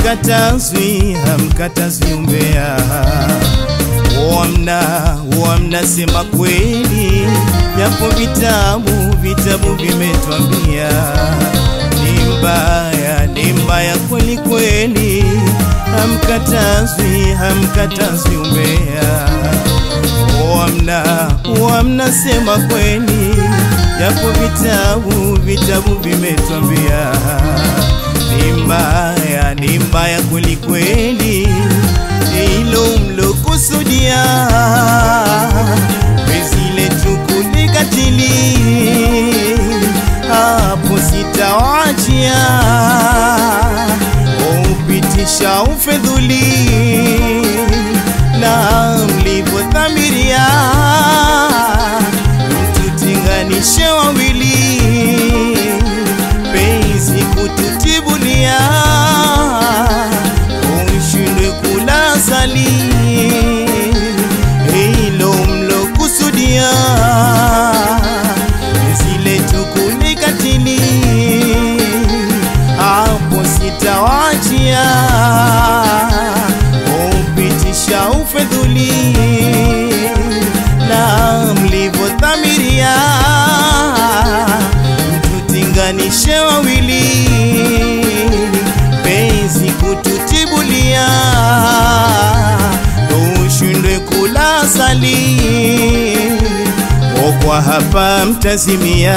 hamkatazwi hamkatazwi umbea wamna wamnasema kweli japo vitabu vitabu vimetwambia ni mbaya ni mbaya kweli kweli hamkatazwi hamkatazwi umbea wamna wamnasema kweli japo vitabu vitabu vimetwambia ni mbaya ni mbaya kweli kweli hilo mlokusudia penzi letu kulikatili hapo sitawachia upitisha ufedhuli na mlivyodhamiria mtutinganishe wawili penzi kututibulia ushindwe kula sali hilo mlokusudia zile tukulikatili hapo sitawachia upitisha ufedhuli na mlivyodhamiria mtutinganishe wawili penzi kututibulia ushindwe kula sali okwa hapa mtazimia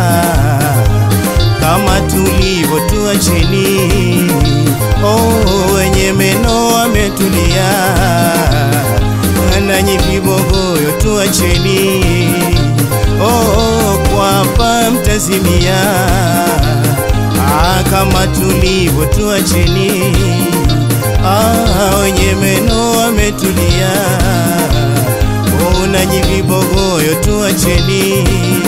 kama tulivyo tuacheni oh, wenye meno ametulia nanyi vibogoyo tuacheni oh, kwa hapa mtazimia ah, kama tulivyo tuacheni ah, wenye meno ametulia oh, nanyi vibogoyo tuacheni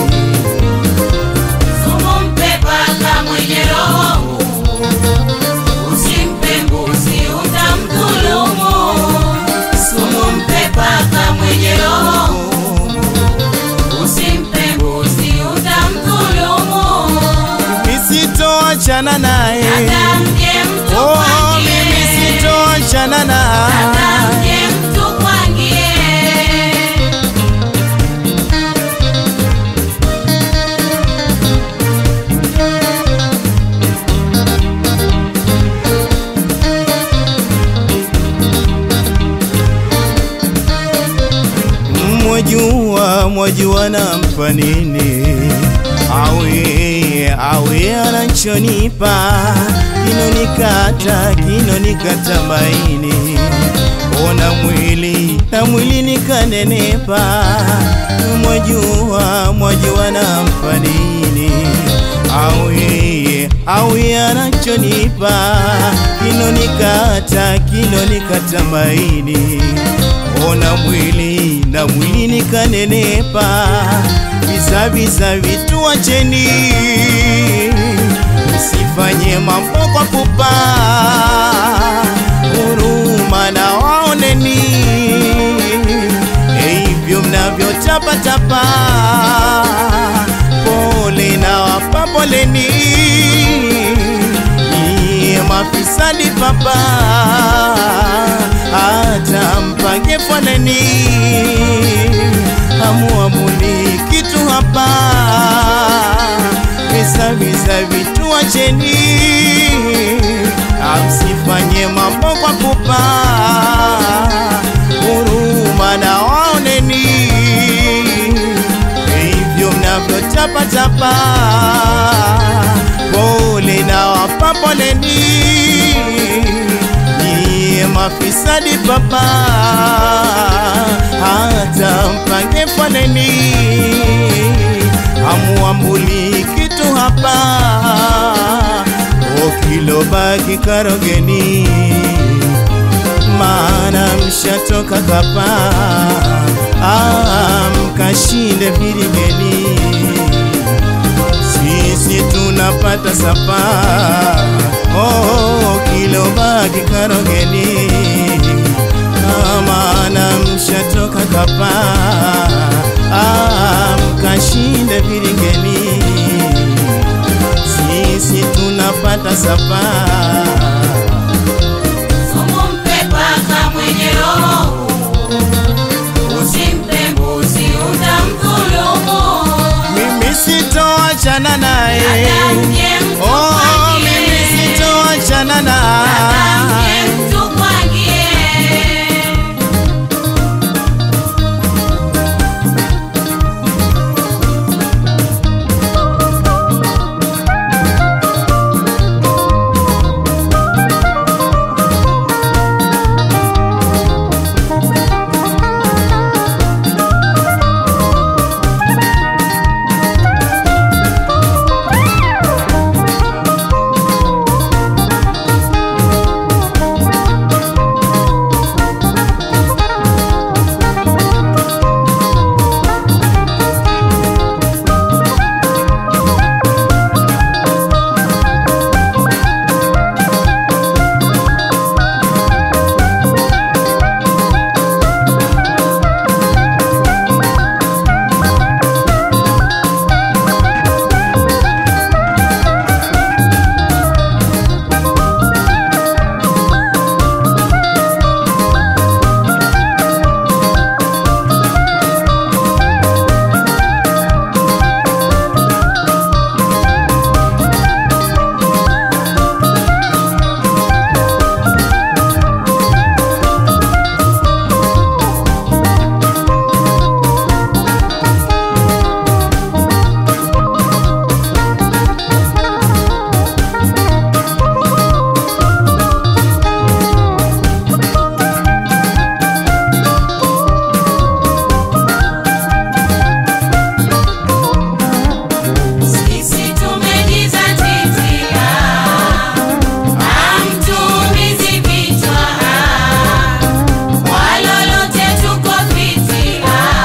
Sumu mpe paka mwenye roho ngumu, usimpe mbuzi utamdhulumu. Sumu mpe paka mwenye roho ngumu, usimpe mbuzi utamdhulumu. nisitoachana naye Hata mje mtu oh, kwangie, mimi sitoachana naye hata mje mtu kwangie. mwajua mwajua nampa nini awe awe anachonipa kinonikata kinonikata maini ona mwili na mwili nikanenepa mwajua mwajua nampa nini awe awe anachonipa kinonikata kinonikata maini ona mwili na mwili nikanenepa visa visa vitu wacheni msifanye mambo kwa pupa huruma na waoneni hivyo mnavyotapatapa pole na wapa poleni Nyie mafisadi papa hata mpange foleni hamuamuli kitu hapa visa visa vitu wacheni amsifanye mambo kwa pupa huruma na waoneni hivyo mnavyotapatapa pole na wapa poleni niye mafisadi papa hata mpange foleni amuambuli kitu hapa okilobaki karogeni maana mshatoka kapa ah, mkashinde viligeni sisi tunapata sapa oh, kilobaki karogeni Ah, maana mshatoka kapa ah, mkashinde viligeni sisi tunapata sapa sitoachana naye Dada mje mtu oh, kwangie. mimi sitoachana Dada naye mje mtu kwangie. Sisi tumejizatiti, hamtuumizi vichwa, kwa lolote tuko fiti,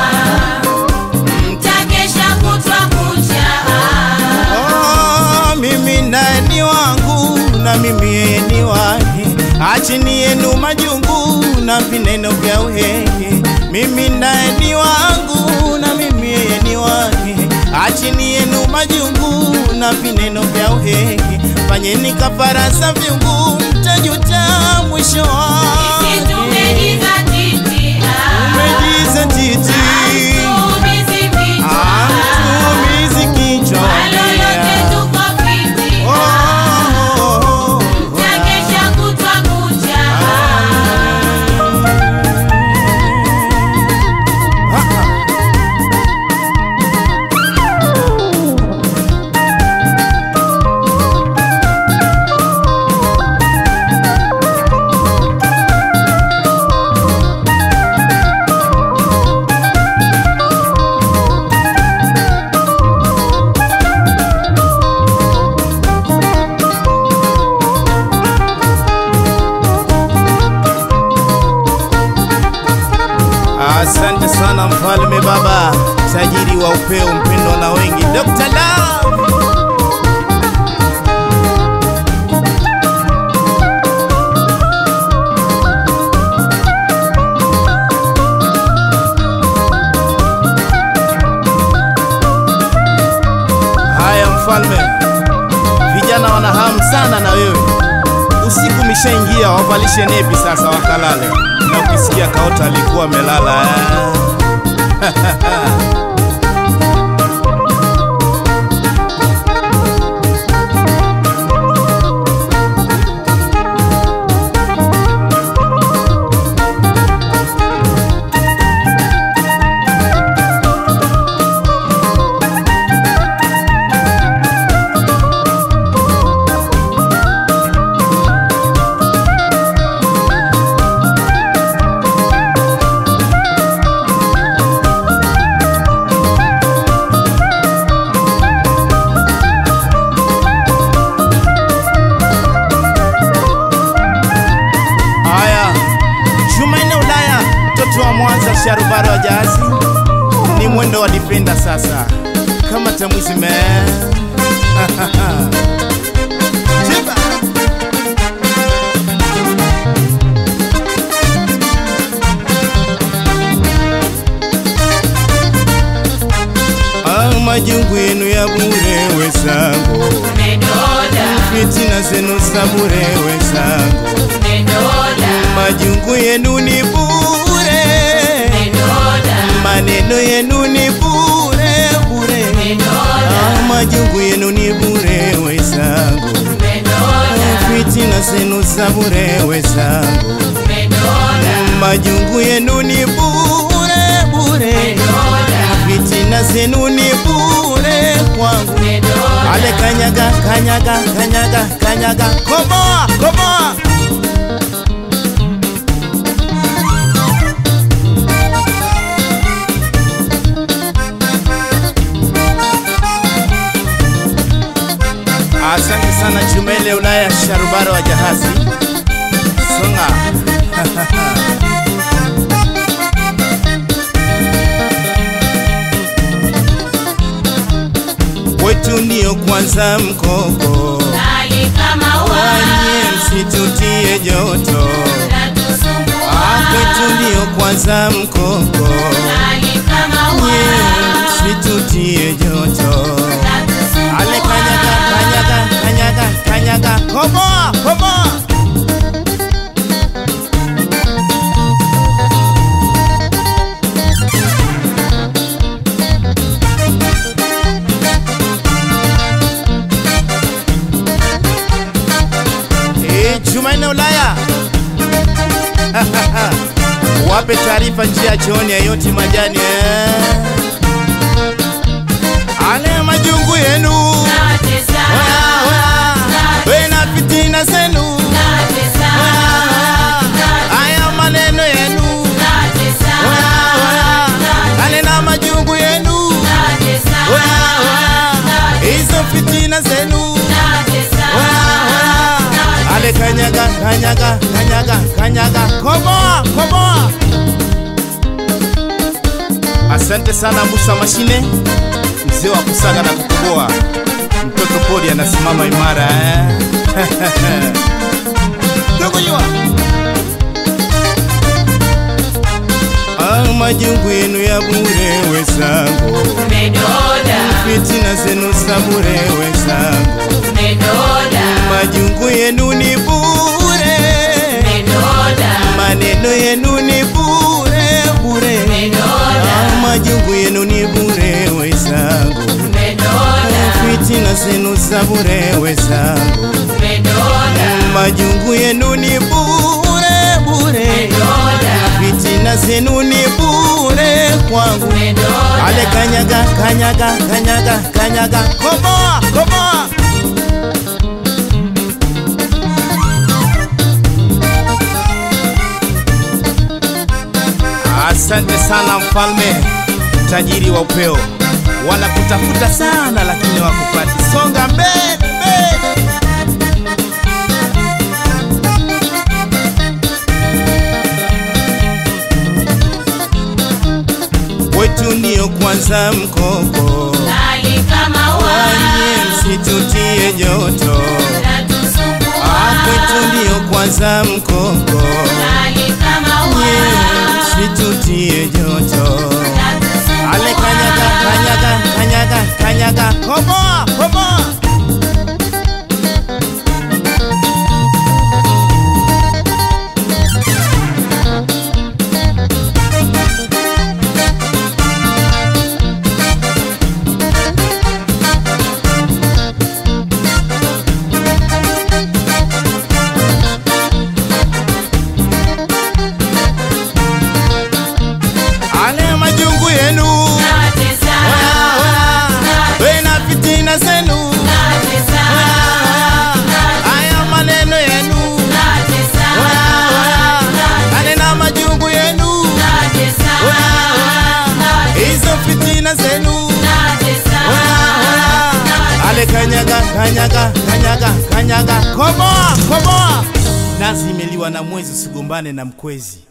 mtakesha kutwa kucha. Oh, mimi naye ni wangu na mimi yeye ni wake, achini yenu majungu na vineno vya uhehe. Mimi naye ni wangu na mimi yeye ni wake, achini yenu majungu na vineno vya uhehe. Fanyeni kafara za vyungu, mtajuta mwisho Sisi wake. tumejizatiti, Umejizatiti, hamtuumizi vichwa, hamtuumizi kichwa. kwa lolote tuko fiti, Oh, oh, oh, oh. mtakesha kutwa kucha. Asante sana mfalme baba, tajiri wa upeo, mpendwa na wengi, Dr. Love. Haya mfalme, vijana wana hamu sana na wewe. Usiku umeshaingia, wavalishe nepi sasa wakalale, na ukisikia kaota alikuwa amelala eh. Haya, Jumanne Ulaya, mtoto wa Mwanza, sharubaro wa jazi, ni mwendo wa dipenda sasa, kama tamwizi me Jiba. Ah, majungu yenu ya bure wezangu, Umedoda, fitina zenu za bure wezangu, umedoda, majungu yenu ni bure, umedoda, maneno yenu ni bure bure, umedoda. Ah, majungu yenu ni bure wezangu, fitina zenu za bure wezangu, majungu yenu ni bure bure, fitina zenu ni bure kwangu. Ale kanyaga kanyaga kanyaga kanyaga, komoa komoa Asante sana Chumele Ulaya Sharubaro wa Jahazi Songa Wetu ndio kwanza mkoko Wanye msitutie joto Ah, Kwetu ndio kwanza mkoko Nye msitutie joto Ale kanyaga kanyaga kanyaga kanyaga komoa komoa Eh, Jumanne Ulaya wape taarifa njia chooni ya yoti majani eh. Ale majungu yenu Oya, oya. We na fitina zenu Oya, oya. Aya maneno yenu Oya, oya. Ale na majungu yenu Oya, oya. Hizo fitina zenu Oya, oya. Ale kanyaga kanyaga kanyaga kanyaga komoa komoa Asante sana Musa Mashine, mzee wa kusaga na kukoboa. Mtoto pori anasimama imara eh? Tukujua ah, majungu yenu ya bure wezangu, fitina zenu za bure wezangu, majungu yenu ni bure, maneno yenu ni bure bure, ah, majungu yenu ni bure wezangu, fitina zenu za bure wezangu, majungu yenu ni bure bure, fitina zenu ni bure kwangu. Ale kanyaga kanyaga kanyaga kanyaga komoa komoa Asante sana mfalme tajiri wa upeo, wanakutafuta sana lakini wakupati. Songa mbele mbele. Wetu ndio kwanza mkoko, wanye msitutie joto. Ah, Kwetu ndio kwanza mkoko, nye msitutie joto. Ale kanyaga kanyaga kanyaga kanyaga komoa komoa Ale majungu yenu Oya, oya. We na fitina zenu Oya, oya. Aya maneno yenu Oya, oya. Ale na majungu yenu Oya, oya. Hizo fitina zenu Oya, oya. Ale kanyaga kanyaga kanyaga kanyaga komoa komoa nazi imeliwa na mwezi usigombane na mkwezi